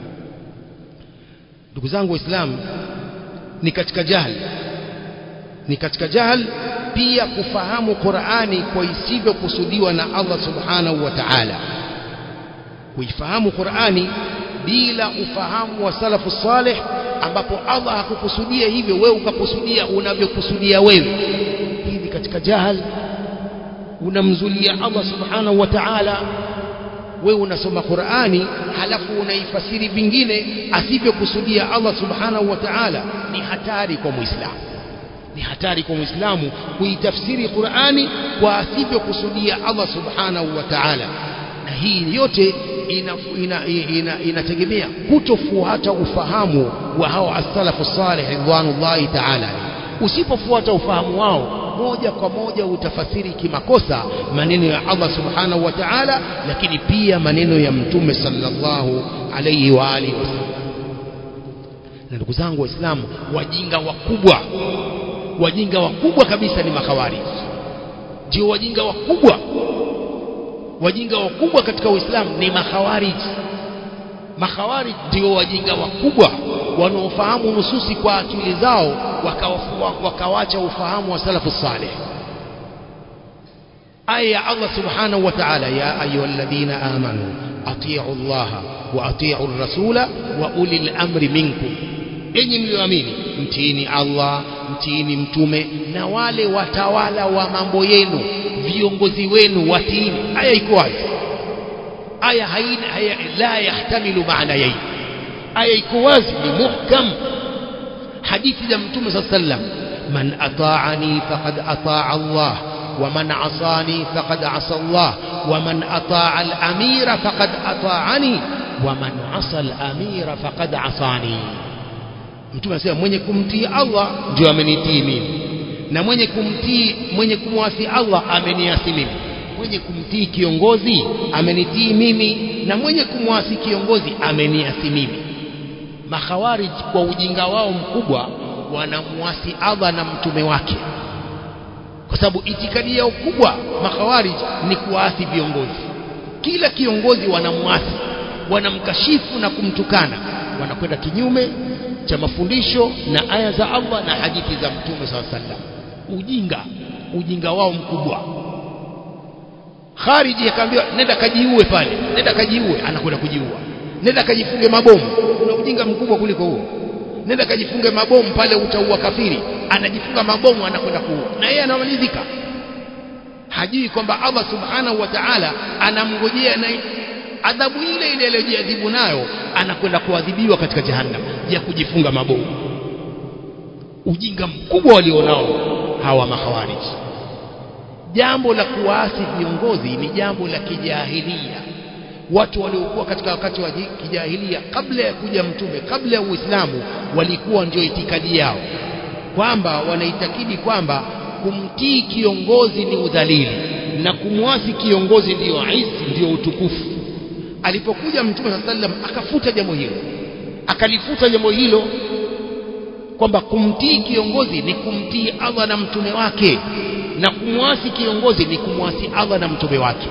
ndugu zangu waislamu ni katika jahl ni katika jahl pia kufahamu Qur'ani kwa isivyokusudiwa na Allah subhanahu wa ta'ala kuifahamu Qur'ani bila ufahamu wa salafu salih ambapo Allah hakukusudia hivyo wewe ukakusudia unavyokusudia wewe hii ni katika jahal unamzulia Allah subhanahu wa ta'ala wewe unasoma Qur'ani halafu unaifasiri vingine asivyokusudia Allah subhanahu wa ta'ala ni hatari kwa muislamu ni hatari kwa muislamu kuitafsiri Qur'ani kwa asivyokusudia Allah subhanahu wa ta'ala na hii yote inategemea ina, ina, ina kutofuata ufahamu wa hawa as-salafu salih ridwanullahi ta'ala usipofuata ufahamu wao moja kwa moja utafasiri kimakosa maneno ya Allah subhanahu wa ta'ala lakini pia maneno ya mtume sallallahu alayhi wa alihi wasallam na ndugu zangu waislamu wajinga wakubwa wajinga wakubwa kabisa ni makhawarij ndio wajinga wakubwa wajinga wakubwa katika Uislamu ni makhawarij makhawarij ndio wajinga wakubwa wanaofahamu nususi kwa akili zao wakawacha ufahamu wa salafu salih aya ya Allah subhanahu wa ta'ala ya ayyuhalladhina amanu atii'u Allah wa atii'u ar-rasula wa ulil amri minkum enyi mlioamini mtiini Allah mtiini mtume na wale watawala wa mambo yenu viongozi wenu watiini aya iko wazi aya haina haya la yahtamilu maana yai aya iko wazi ni muhkam hadithi ya mtume sallallahu alayhi wasallam man ata'ani faqad ata'a Allah ومن عصاني فقد عصى الله ومن أطاع الأمير فقد أطاعني ومن عصى الأمير فقد عصاني mtume anasema mwenye kumtii Allah ndio amenitii mimi na mwenye kumtii mwenye kumwasi Allah ameniasi mimi mwenye kumtii kiongozi amenitii mimi na mwenye kumwasi kiongozi ameniasi mimi makhawarij kwa ujinga wao mkubwa wanamwasi Allah na mtume wake kwa sababu itikadi yao kubwa makhawarij ni kuasi viongozi kila kiongozi wanamwasi wanamkashifu na kumtukana wanakwenda kinyume cha mafundisho na aya za Allah na hadithi za mtume SAW sallam ujinga ujinga wao mkubwa khariji akaambiwa nenda kajiue pale nenda kajiue anakwenda kujiua nenda kajifunge mabomu kuna ujinga mkubwa kuliko huo nenda kajifunge mabomu pale utaua kafiri anajifunga mabomu anakwenda kuua na yeye anamalizika hajui kwamba Allah subhanahu wa ta'ala anamngojea na adhabu ile ile aliyojiadhibu nayo anakwenda kuadhibiwa katika jahannam ya kujifunga mabomu ujinga mkubwa walionao hawa makhawariji jambo la kuwaasi viongozi ni jambo la kijahilia watu waliokuwa katika wakati wa kijahilia kabla ya kuja mtume kabla ya uislamu walikuwa ndio itikadi yao kwamba wanaitakidi kwamba kumtii kiongozi ni udhalili na kumwasi kiongozi ndiyo izi ndiyo utukufu alipokuja mtume saa sallam akafuta jambo hilo akalifuta jambo hilo kwamba kumtii kiongozi ni kumtii Allah na mtume wake na kumwasi kiongozi ni kumwasi Allah na mtume wake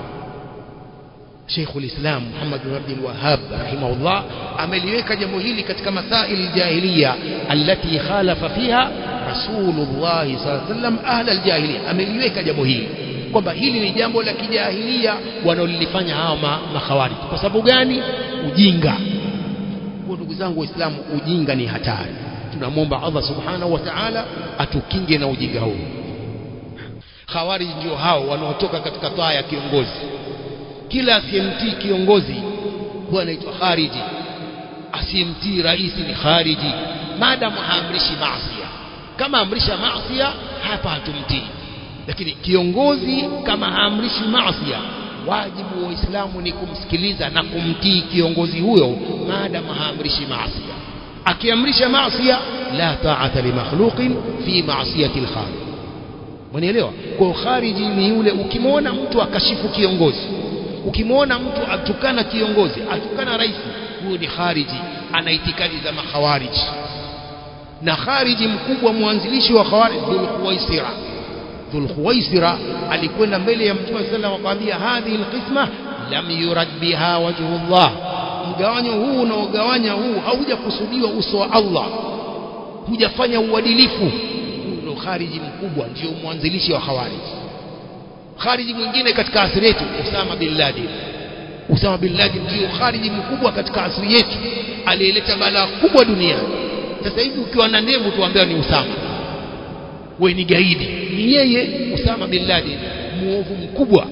Sheikh ulislam Muhammad bin Abdul Wahhab rahimahullah ameliweka jambo hili katika masail jahiliya allati khalafa fiha Rasulullah sallallahu alaihi wasallam ahla aljahiliya ameliweka jambo hili kwamba hili ni jambo la kijahilia wanaolifanya hawa makhawarij kwa sababu gani ujinga kwa ndugu zangu waislamu ujinga ni hatari tunamwomba Allah subhanahu wa ta'ala atukinge na ujinga huu khawarij ndio hao wanaotoka katika taa ya kiongozi kila asiyemtii kiongozi huwa anaitwa khariji asiyemtii rais ni khariji maadamu haamrishi maasi kama amrisha maasi hapa hatumtii lakini kiongozi kama haamrishi maasi wajibu wa Uislamu ni kumsikiliza na kumtii kiongozi huyo maadamu haamrishi maasi akiamrisha maasi la ta'ata li makhluqin fi ma'siyati al-khaliq Mwanielewa? Kwa khariji ni yule ukimwona mtu akashifu kiongozi, ukimwona mtu atukana kiongozi, atukana rais, huyo ni khariji, ana itikadi za makhawariji. Na khariji mkubwa mwanzilishi wa khawarij Dhul Khuwaisira. Dhul Khuwaisira alikwenda mbele ya Mtume sallallahu alayhi wasallam akamwambia, hadhihi alqisma lam yurad biha wajhullah, mgawanyo huu unaogawanya huu haujakusudiwa uso wa Allah, hujafanya uadilifu ndio khariji mkubwa ndio mwanzilishi wa khawarij khariji mwingine katika asili yetu Usama bin Laden Usama bin Laden ndio khariji mkubwa katika asili yetu aliyeleta balaa kubwa duniani sasa hivi ukiwa na ndevu tuambia ni Usama we ni gaidi ni yeye Usama bin Laden muovu mkubwa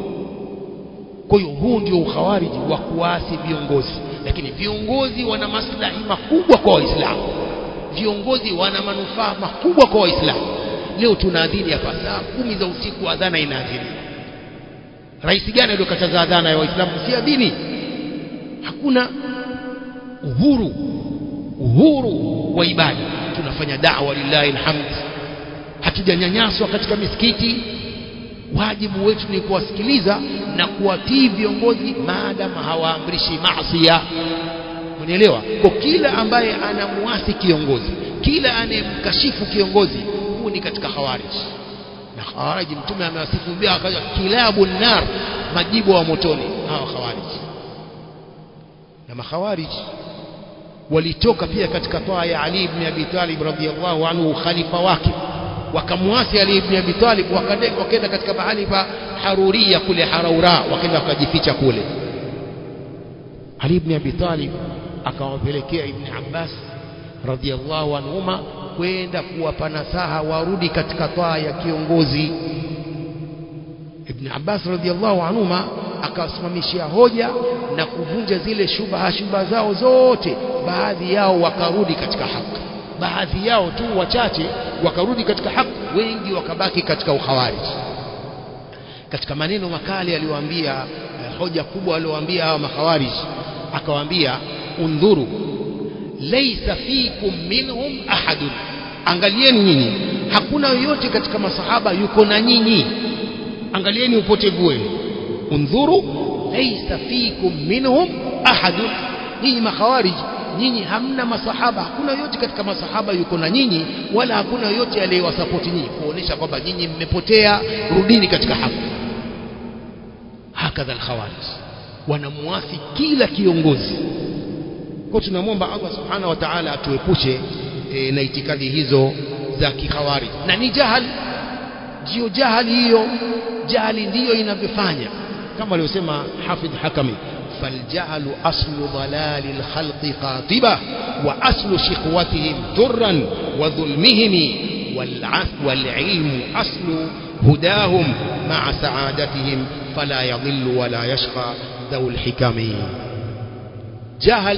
kwa hiyo huu ndio ukhawariji wa kuasi viongozi lakini viongozi wana maslahi makubwa kwa waislamu viongozi wana manufaa makubwa kwa waislamu leo tunaadhini hapa saa kumi za usiku adhana inaadhiniwa rais gani aliyokataza adhana ya waislamu si adhini hakuna uhuru uhuru wa ibada tunafanya da'wa lillahi alhamd hatujanyanyaswa katika misikiti wajibu wetu ni kuwasikiliza na kuwatii viongozi maadamu hawaamrishi maasiya unielewa kwa kila ambaye anamuasi kiongozi kila anayemkashifu kiongozi huu ni katika khawarij na khawarij mtume amewasifu bia akaja kilabu nar majibu wa motoni hawa khawarij na makhawarij walitoka pia katika toa ya Ali ibn Abi Talib radhiyallahu anhu khalifa wake wakamwasi Ali ibn Abi Talib wakaenda katika mahali pa Haruria kule Haraura wakaenda wakajificha kule Ali ibn Abi Talib akawapelekea Ibn Abbas radhiallahu anhuma kwenda kuwapa nasaha warudi katika taa ya kiongozi Ibn Abbas radhiallahu anhuma akawasimamishia hoja na kuvunja zile shubha shubha zao zote baadhi yao wakarudi katika haki baadhi yao tu wachache wakarudi katika haki wengi wakabaki katika ukhawariji katika maneno makali aliyowaambia eh, hoja kubwa aliyowaambia hawa makhawariji akawaambia undhuru laysa fikum minhum ahadun angalieni nyinyi hakuna yoyote katika masahaba yuko na nyinyi angalieni upotevu wenu undhuru laysa fikum minhum ahadun nyinyi makhawarij nyinyi hamna masahaba hakuna yote katika masahaba yuko na nyinyi wala hakuna yote aliyewasapoti nyinyi kuonesha kwamba nyinyi mmepotea rudini katika haki hakadha alkhawarij wanamuasi kila kiongozi kwa tunamwomba Allah subhanahu wa ta'ala atuepushe e, na itikadi hizo za kikhawarij na ni jahali ndio jahali hiyo jahali ndiyo inavyofanya kama alivyosema Hafidh Hakami فالجهل أصل ضلال الخلق قاطبة وأصل شقوتهم ذرا وظلمهم والعلم أصل هداهم مع سعادتهم فلا يضل ولا يشقى ذو الحكم جهل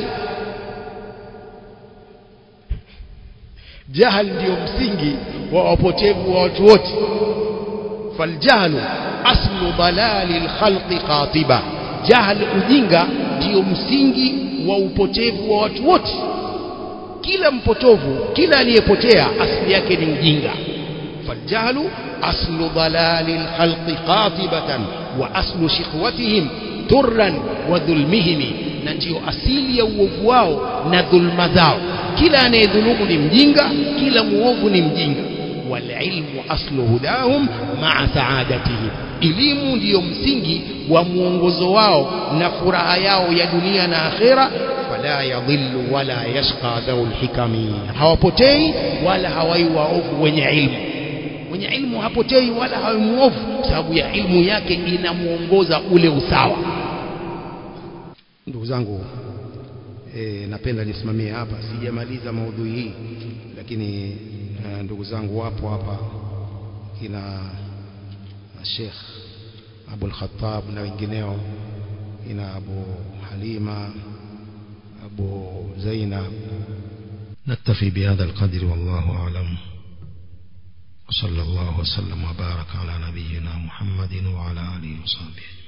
جهل ndio msingi wa wapotevu wa watu wote فالجهل أصل ضلال الخلق قاطبة jahal ujinga ndio msingi wa upotevu wa watu wote kila mpotovu kila aliyepotea asili yake ni ujinga faljahlu aslu dalali lkhalqi qatibatan wa aslu shiqwatihim turran wa dhulmihim na ndio asili ya uovu wao na dhulma zao kila anayedhulumu ni mjinga kila muovu ni mjinga walilmu aslu hudahum maa saadatihim elimu ndiyo msingi wa mwongozo wao na furaha yao ya dunia na akhera fala yadhillu wala yashqa dhaul hikami hawapotei wala hawai waovu wenye ilmu mwenye ilmu hapotei wala hawi muovu sababu ya ilmu yake inamuongoza ule usawa ndugu zangu e, napenda nisimamie hapa sijamaliza maudhui hii lakini e, ndugu zangu wapo hapa kina Sheikh Abu al-Khattab na wengineo ina Abu Halima Abu Zainab نكتفي بهذا القدر والله أعلم وصلى الله وسلم وبارك على نبينا محمد وعلى آله وصحبه